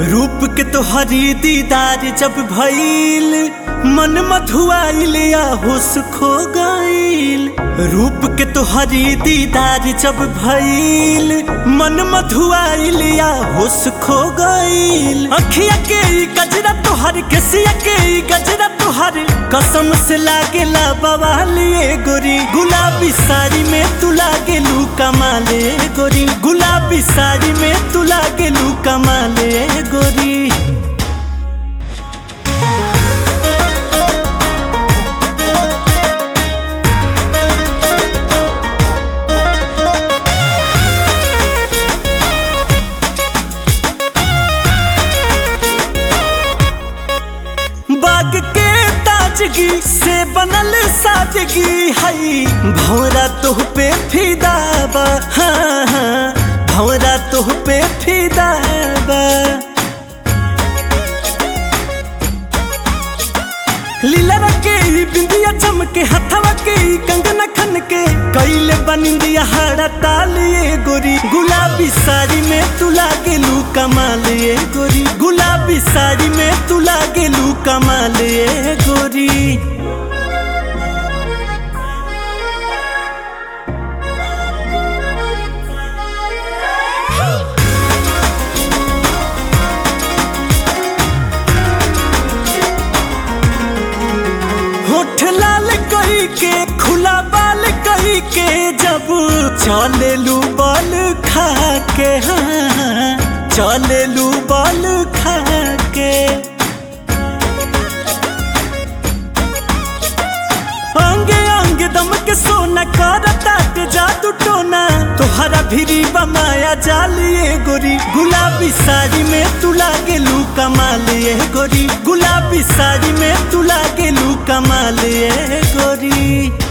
रूप के तोहरी दीदार जब भइल मन मधुआइल या होश खो गइल रूप के तोहरी दीदार जब भइल मन मधुआइल या होश खो गइल अखिया के ई गजरा तोहर केसिया के ई गजरा तोहर कसम से लागेला बवालिए गोरी गुलाबी साड़ी में तू लागेलू कमाले गोरी गुलाबी साड़ी में तू लागेलू कमाले गोरी बाग के ताजगी से बनल सादगी हई भौरा तोह पे फिदा बा हाँ हाँ भौरा तोह पे फिदा बा लीला रखे ई बिंदिया चमके हथवा के ई कंगना खन के कैले बनिंदिया हाड़ा तालिए गोरी गुलाबी साड़ी में तू लागेलू कमालिए गोरी गुलाबी साड़ी में तू लागेलू कमालिए गोरी होठ लाल कही के खुला बाल कही के जब चलेलू बल खा के हाँ चलेलू बल खा के अंगे अंगे दम के सोना करता के जादू टोना तोहरा भिरी बमाया जालिए गोरी गुलाबी साड़ी में तू लागेलू कमालिए गोरी गुलाबी साड़ी में तू लागेलू कमालिए गोरी